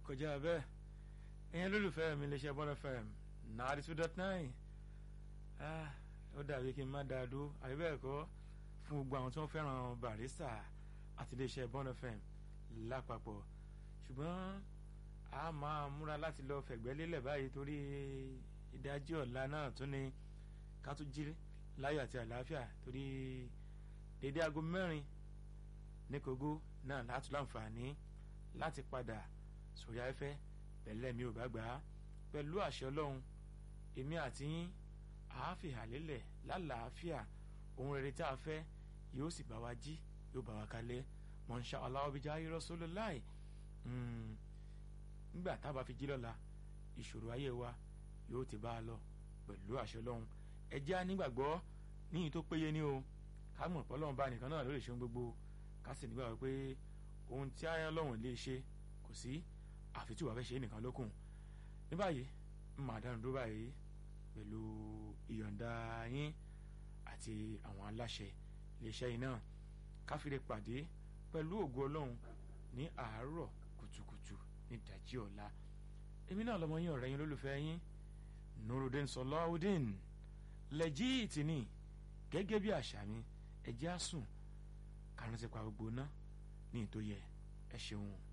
kọjá bẹ́ẹ̀ ẹ̀yin lólùfẹ́ mi lè ṣe bọ́dọ̀ fẹ́ náírà two dot nine ó dàbí kí n má dáa dúró àbí bẹ́ẹ̀ kọ́ fún gbogbo àwọn tí wọ́n fẹ́ràn barista àti iléeṣẹ́ bọ́dọ̀ fẹ́ lápapọ̀ ṣùgbọ́n a máa múra láti lọ fẹ̀gbẹ́ lélẹ̀ báyìí torí ìdájí ọ̀la náà tún ni ká tún jí láyọ̀ àti àlàáfíà torí dédé aago mẹ́rin ní kogo náà láti láǹfààní láti padà sórí afẹ́fẹ́ pẹ̀lẹ́ mi ò bá gbà á pẹ̀lú àṣẹ ọlọ́run èmi àti yín àáfíà lélẹ̀ lálàáfíà ohun rere tí a fẹ́ yóò sì bá wa jí yóò bá wa kalẹ̀ mọ̀nsá aláwọ̀bíjà ayérọ́sọ́lọ́ láì nígbà tá a bá fi jí lọ́la ìṣòro ayé wa yóò ti bá a lọ pẹ̀lú àṣẹ ọlọ́run ẹ jẹ́ nígbàgbọ́ níyìn tó péye ní o ká mọ̀ pé ọlọ́run bá nìkan náà ló lè ṣe ohun gbogbo ká sì nígbàgbọ́ pé ohun tí ayé ọlọ́run lè ṣe kò sí àfi tí wàá fẹ́ ṣe é nìkan lókun ní báyìí ń máa dánu dúró báyìí pẹ̀lú ìyọ̀ǹda yín àti àwọn aláṣẹ iléeṣẹ́ yìí náà káfíńdé pàdé pẹ̀lú ògo ọlọ́run ní àárọ̀ kùtùkùtù ní ìdájí ọ̀la èmi náà lọmọ yín ọ̀rẹ́ yín lólùfẹ́ yín nurudin sọláudin lẹ́jíìtì ni gẹ́gẹ́ bí àṣà mi ẹ̀jẹ̀ á sùn káràntì pa gbogbo náà ní ìtòyẹ ẹ ṣeun.